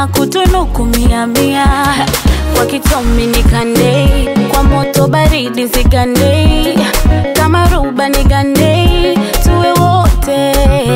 na kutunuku mia mia kwa kitomi nikandei kwa moto baridi zigandei kama ruba nigandei tuwe wote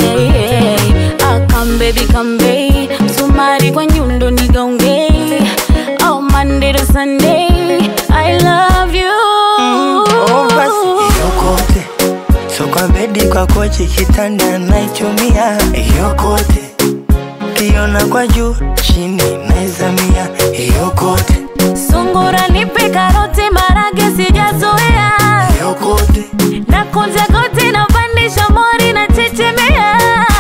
akambebi kambei msumari kwa nyundo nigaongei oh, Monday to Sunday I love you Oh, basi yokote so kwa bedi kwa kochi kitanda naichumia yokote kiona kwa juu chini naizamia yokote Sungura nipe karoti marage sijazoea yokote na kunja goti na pandisha mori na chechemea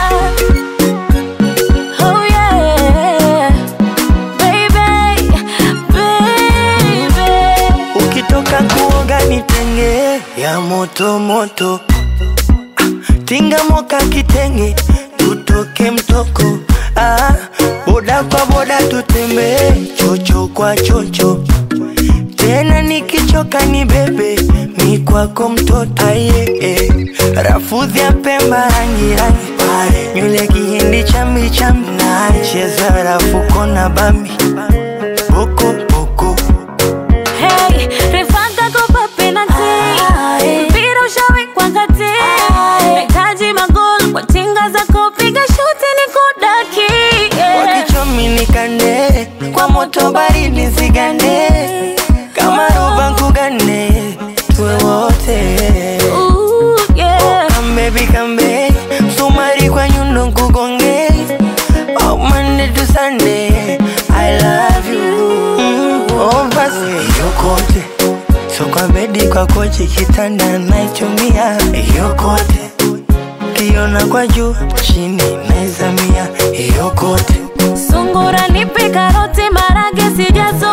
oh yeah baby baby ukitoka kuoga nitenge ya moto moto Ah, tinga moka kitenge tutoke mtoko ah, boda kwa boda tutembee chocho kwa chocho tena nikichoka ni bebe mi kwako mtoto aye eh. rafudhi ya pemba rangi rangi pale nywele kihindi chambi chambi cheza rafuko na bambi boko boko Hey, refanga kopa penalty. Mpira ushawekwa kati. Nahitaji magoli kwa tinga za kupiga shuti ni kudaki. Yeah. wakichomi nikande kwa moto baridi zigande kama roba nkugane tuwe wote Ooh, yeah. kambebi kambe sumari kwa nyundo nkugonge oh, Monday to Sunday I love you mm, oh, basi yokote so kwa bedi kwa kochi kitanda naichumia yokote kiona kwa juu chini naizamia yokote Sungura nipe karoti marage sijazo